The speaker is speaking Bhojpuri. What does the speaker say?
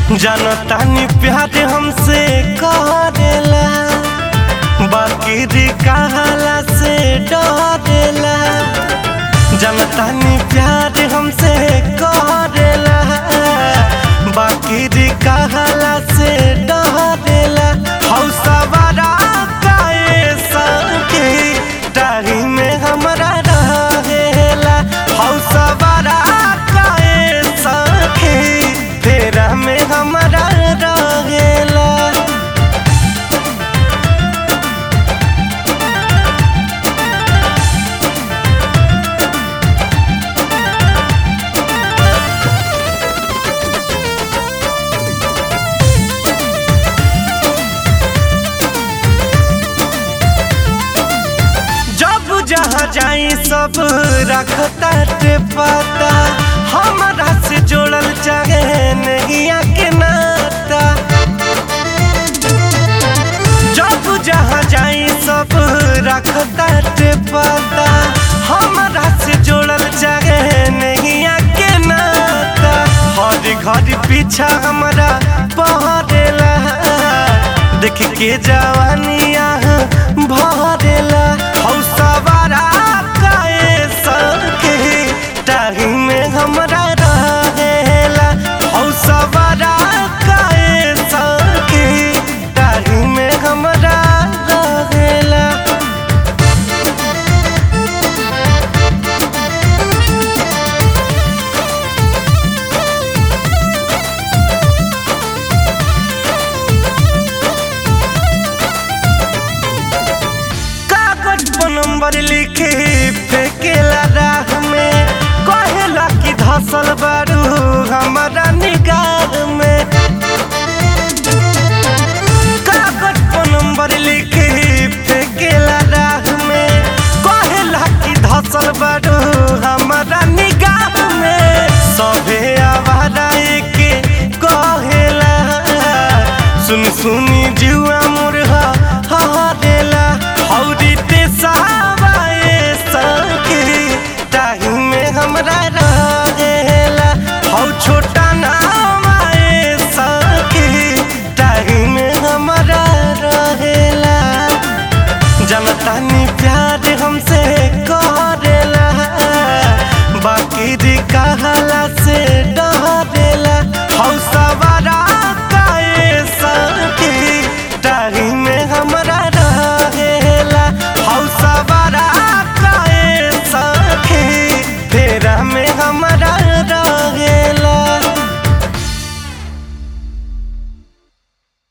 जनतानी प्यार हमसे करेला बाकी दी कहला से डरेला जनतानी प्यार हमसे करेला बाकी दी कहला से डरेला हौसवारा काए संगे डाही में हमरा रहेला हौसवारा काए संगे तेरा में हमरा रहेला जब जहाँ जाई सब रखता टे पता हमारा से जोड़ल चाहे नहीं के नाता जब जहाँ जाई सब रखता टे पता हमारा से जोड़ल चाहे नहीं के नाता हर घर पीछा हमारा पहरेला देख के जवानिया भरेला